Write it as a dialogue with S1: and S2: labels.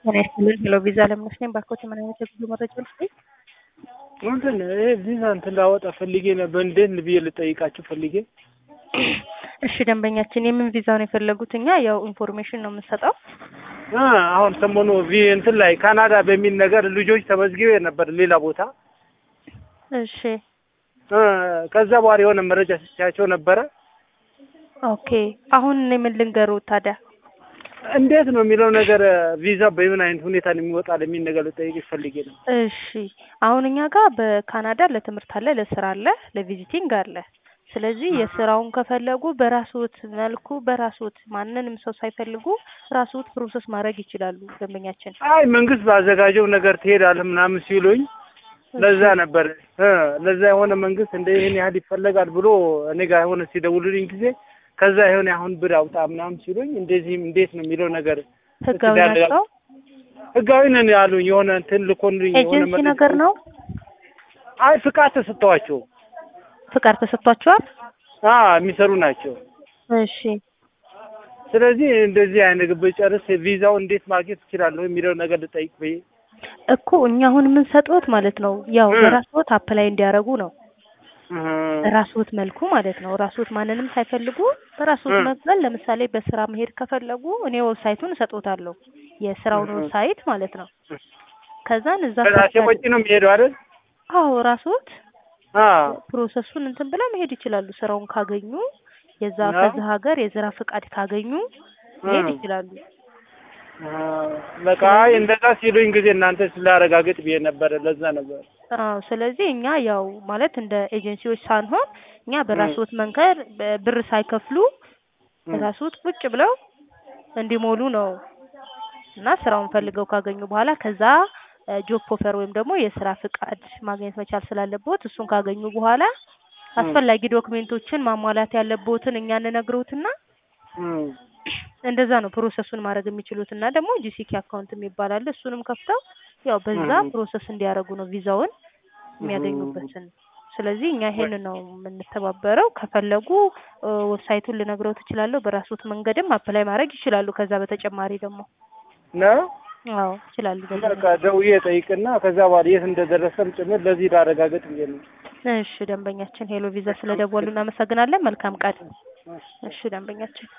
S1: ጤና ይስጥልኝ ሄሎ ቪዛ ለምነሽ ነኝ። ባክዎት ምን አይነት የጉዞ መረጃ ልስጥኝ?
S2: እንትን ይሄ ቪዛ እንትን ላወጣ ፈልጌ ነበር። እንዴት ብዬ ልጠይቃችሁ ፈልጌ።
S1: እሺ ደንበኛችን የምን ቪዛ ነው የፈለጉት? እኛ ያው ኢንፎርሜሽን ነው የምንሰጠው።
S2: አ አሁን ሰሞኑ ቪ እንትን ላይ ካናዳ በሚል ነገር ልጆች ተመዝግቤ ነበር ሌላ ቦታ
S1: እሺ
S2: እ ከዛ በኋላ የሆነ መረጃ ስቻቸው ነበረ።
S1: ኦኬ አሁን እኔ ምን ልንገሩት ታዲያ?
S2: እንዴት ነው የሚለው ነገር ቪዛ በምን አይነት ሁኔታ ነው የሚወጣ የሚል ነገር ልጠይቅሽ ፈልጌ ነው።
S1: እሺ አሁን እኛ ጋር በካናዳ ለትምህርት አለ፣ ለስራ አለ፣ ለቪዚቲንግ አለ። ስለዚህ የስራውን ከፈለጉ በራስዎት መልኩ በራስዎት ማንንም ሰው ሳይፈልጉ ራስዎት ፕሮሰስ ማድረግ ይችላሉ። ደንበኛችን
S2: አይ መንግስት ባዘጋጀው ነገር ትሄዳለህ ምናምን ሲሉኝ ለዛ ነበር እ ለዛ የሆነ መንግስት እንደ ይህን ያህል ይፈለጋል ብሎ እኔ ጋር የሆነ ሲደውሉልኝ ጊዜ ከዛ የሆነ አሁን ብር አውጣ ምናምን ሲሉኝ እንደዚህም እንዴት ነው የሚለው ነገር
S1: ህጋዊ ናቸው።
S2: ህጋዊ ነን ያሉኝ የሆነ እንትን ልኮልኝ የሆነ
S1: ኤጀንሲ
S2: መረጃ-
S1: ነገር ነው።
S2: አይ ፍቃድ ተሰጥተዋቸው
S1: ፍቃድ ተሰጥቷቸዋል።
S2: አ የሚሰሩ ናቸው።
S1: እሺ
S2: ስለዚህ እንደዚህ አይነት ብጨርስ ቪዛው እንዴት ማግኘት እችላለሁ የሚለው ነገር ልጠይቅ ብዬ
S1: እኮ እኛ አሁን የምንሰጥዎት ማለት ነው ያው
S2: እ።
S1: በራስዎት አፕላይ እንዲያደርጉ ነው
S2: እህ፣
S1: ራስዎት መልኩ ማለት ነው። ራስዎት ማንንም ሳይፈልጉ በራስዎት
S2: እ።
S1: መክፈል። ለምሳሌ በስራ መሄድ ከፈለጉ እኔ ዌብሳይቱን እሰጥዎታለሁ፣ የስራውን
S2: እህ።
S1: ዌብሳይት ማለት ነው። ከዛን እዛ
S2: በራሴ
S1: ሰርች
S2: ወጪ ነው የሚሄደው አይደል?
S1: አዎ ራስዎት
S2: አ
S1: ፕሮሰሱን እንትን ብለው መሄድ ይችላሉ። ስራውን ካገኙ የዛ
S2: አዎ።
S1: ከዛ ሀገር የስራ ፍቃድ ካገኙ መሄድ
S2: እ።
S1: ይችላሉ።
S2: አ በቃ አይ እንደዛ ሲሉኝ ጊዜ እናንተ ስላረጋግጥ ብዬ ነበር። ለዛ ነበር
S1: አዎ ስለዚህ እኛ ያው ማለት እንደ ኤጀንሲዎች ሳንሆን እኛ በራስዎት መንገድ በ- ብር ሳይከፍሉ
S2: እ።
S1: በራስዎት ቁጭ ብለው እንዲሞሉ ነው እና ስራውን ፈልገው ካገኙ በኋላ ከዛ ጆብ ኦፈር ወይም ደግሞ የስራ ፍቃድ ማግኘት መቻል ስላለቦት እሱን ካገኙ በኋላ አስፈላጊ ዶክሜንቶችን ማሟላት ያለቦትን እኛ እንነግሮትና
S2: እም።
S1: እንደዛ ነው ፕሮሰሱን ማድረግ የሚችሉት እና ደግሞ ጂሲኪ አካውንት የሚባል አለ እሱንም ከፍተው ያው በዛ
S2: እም።
S1: ፕሮሰስ እንዲያደርጉ ነው ቪዛውን የሚያገኙበትን። ስለዚህ እኛ ይሄን ነው የምንተባበረው። ከፈለጉ እ፣ ዌብሳይቱን ልነግረው ትችላለሁ። በራስዎት መንገድም አፕላይ ማድረግ ይችላሉ። ከዛ በተጨማሪ ደግሞ
S2: ነው
S1: አዎ ይችላሉ።
S2: በቃ
S1: ደንበኛ
S2: ደውዬ ጠይቅና ከዛ በኋላ የት እንደደረሰም ጭምር ለዚህ ላረጋግጥ ብዬ ነው።
S1: እሺ ደንበኛችን ሄሎ ቪዛ ስለደወሉ እናመሰግናለን። መልካም ቀን። እሺ ደንበኛችን